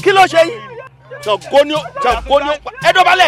kí ló ṣe yín Ṣàngó ni ó Ṣàngó ni ó pa ẹ dọ̀bálẹ̀.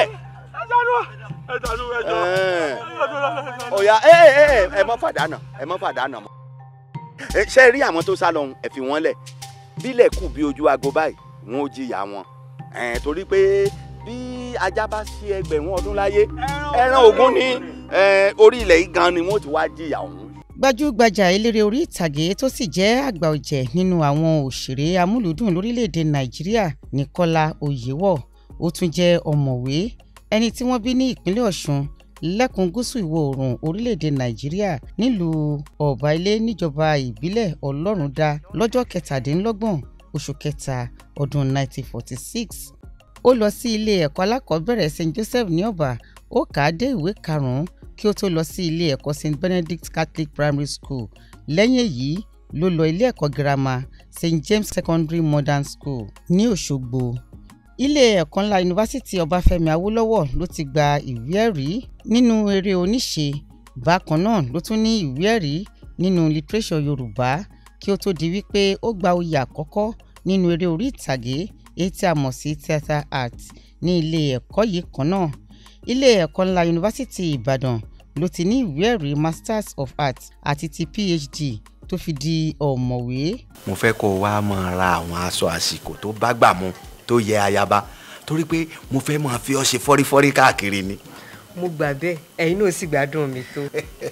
ọ̀ya ẹ ẹ ẹ ẹ mọ́ fàdánà ẹ mọ́ fàdánà mọ́. Ẹ, ṣé ẹ rí àwọn tó sá lọ́hùn ẹ fi wọ́n lẹ̀ bílẹ̀ kù bí ojú aago báyìí wọn ò jìyà wọn Ẹ, torí pé bí ajá bá sí ẹgbẹ̀rún ọdún láyé ẹran ògún ní ẹ, orí ilẹ̀ yìí gan ni wọ́n ti wá jìyà ọ̀hún. gbajúgbajà eléré orí ìtàgé tó sì jẹ́ àgbà ọ̀jẹ̀ nínú àwọn òṣèré amúlùúdùn lórílẹ̀‐èdè nàìjíríà ní kọ́lá oyèwọ̀ ó tún jẹ́ ọ̀mọ̀wé ẹni tí wọ́n bí ní ìpínlẹ̀ ọ̀ṣun lẹ́kùn gúúsù ìwọ̀ oòrùn orílẹ̀‐èdè nàìjíríà nílùú ọ̀báilé níjọba ìbílẹ̀ ọlọ́rundá lọ́jọ́ kẹtàdínlọ́gbọ̀n oṣù kẹta ọdún 1946 ó lọ sí ilé ẹ̀kọ́ alákọ̀ọ́bẹ̀rẹ̀ st joseph ní ọ̀bà ó kà á dé ìwé karùn-ún kí ó tó lọ sí ilé ẹ̀kọ́ st benedict catholic primary school lẹ́yìn èyí ló lọ ilé ẹ̀kọ́ girama st james secondary modern school ní òṣogbo ilé ẹ̀kọ́ ńlá yunifásitì ọbáfẹ́mi awólọ́wọ̀ ló ti gba ìwé ẹ̀rí nínú eré oníṣe bákan náà ló tún ní ìwé ẹ̀rí nínú lítírẹ́sọ̀ yorùbá kí ó tó di wípé ó gba oyè àkọ́kọ́ nínú eré orí ìtàgé èyí tí a mọ̀ sí theatre art ní ilé ẹ̀kọ́ yìí kan náà ilé ẹ̀kọ́ ńlá yunifásitì ìbàdàn ló ti ní ìwé ẹ̀rí masters of art àti ti phd tó fi di ọ̀mọ̀wé mo fẹ́ kó o wá máa ra àwọn aṣọ àsìkò tó bá gbà mu tó yẹ ayaba torí pé mo fẹ́ máa fi ọ́ ṣe fọ́rífọ́rí káàkiri ni. mo gbà bẹ́ẹ̀ ẹ̀yin náà sì gbádùn mi tó.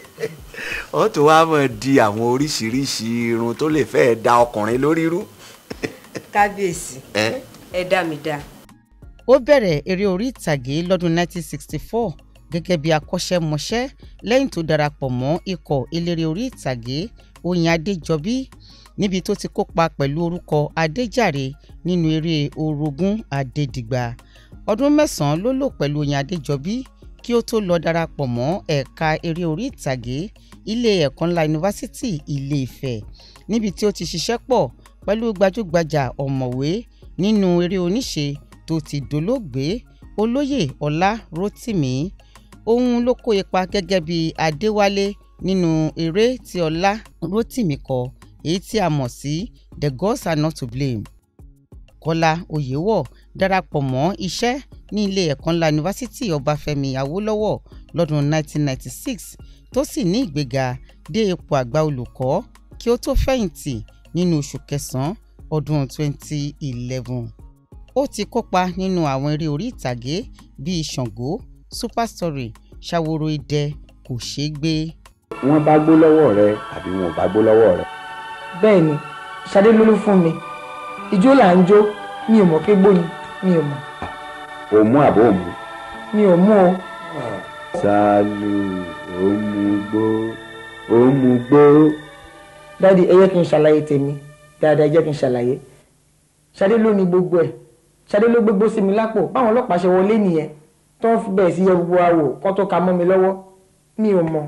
ó tó wá máa di àwọn oríṣiríṣi irun tó lè fẹ́ẹ́ da ọkùnrin lórí rú. kábíyèsí ẹ ẹ dá mi dá. ó bẹ̀rẹ̀ eré orí ìtàgé lọ́dún 1964 gẹ́gẹ́ bí akọ́ṣẹ́mọṣẹ́ lẹ́yìn tó darapọ̀ mọ́ ikọ̀ eléré orí ìtàgé oyin adéjọbí níbi tó ti kópa pẹ̀lú orúkọ adéjàre nínú eré orogún adédìgbà ọdún mẹ́sàn-án ló lò pẹ̀lú oyin adéjọbí kí ó tó lọ darapọ̀ mọ́ ẹ̀ka eré orí ìtàgé ilé ẹ̀kọ́ ńlá yunifásitì ilé ifẹ̀ níbi tí ó ti ṣiṣẹ́ pọ̀ pẹ̀lú gbajúgbajà ọ̀mọ̀wé nínú eré oníṣe tó ti dolóògbé olóyè ọlá rotimi òun ló kó ipa gẹ́gẹ́ bí adéwálé nínú eré tí ọlá rotimi kọ èyí tí a mọ̀ sí the gods are not to blame kọ́lá oyèwọ̀ darapọ̀ mọ́ iṣẹ́ ní ilé ẹ̀kọ́ ńlá yunifásitì ọbáfẹ́mi awólọ́wọ̀ lọ́dún 1996 tó sì ní ìgbéga dé ipò àgbà olùkọ́ kí ó tó fẹ̀yìntì nínú oṣù kẹsàn-án ọdún 2011 ó ti kópa nínú àwọn eré orí ìtàgé bíi ṣàngó super story ṣàwòrò idẹ kò ṣeé gbé. wọ́n bá gbó lọ́wọ́ rẹ àbí wọn ò bá gbó lọ́wọ́ rẹ. bẹ́ẹ̀ ni ṣadé ló ló fún mi ijó là ń jó mi ò mọ̀ pé gbó ni mi ò mọ̀ o mú àbó o mú. mi ò mú o ṣáàlù ó mú gbó ó mú gbó. dáàdi ẹ jẹ́ kí n ṣàlàyé tèmi dáadáa ẹ jẹ́ kí n ṣàlàyé ṣadé ló ní gbogbo ẹ̀ ṣadé ló gbégbó sí mi lápò báwọn ọlọ́pàá ṣe wọlé nìyẹn tó ń bẹ̀rẹ̀ sí yẹ gbogbo wa wò kó tó ka mọ́ mi lọ́wọ́ mi ò mọ̀.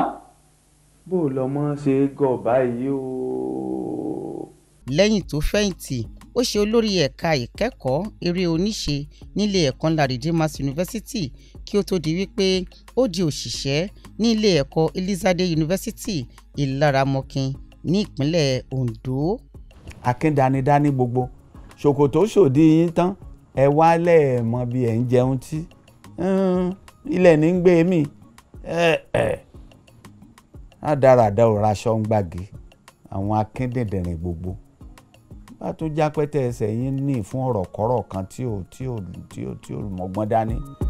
bó o lọmọ ṣe gọ̀ báyìí o. lẹ́yìn tó fẹ̀yìntì ó ṣe olórí ẹ̀ka ìkẹ́kọ̀ọ́ eré oníṣe nílé ẹ̀kọ́ ńlá redeemers university kí ó tó di wípé ó di òṣìṣẹ́ ní ilé ẹ̀kọ́ elizade university ìlaramọ̀kin ní ìpínlẹ̀ ondo. akíndanidání gbogbo ṣòkòtò ṣòdí yín tán ẹ wálẹ̀ ẹ̀ mọ bí ẹ̀ ń jẹun tí ilẹ̀ ní ń gbé mi rádaràda ò raṣọ ń gbàgé àwọn akíndìndìnrín gbogbo bá tún jápẹ́tẹ̀ ẹsẹ̀ yín ní fún ọ̀rọ̀ kọ́rọ̀ kan tí ò tí ò tí ò tí ò mọ̀gbọ́n dání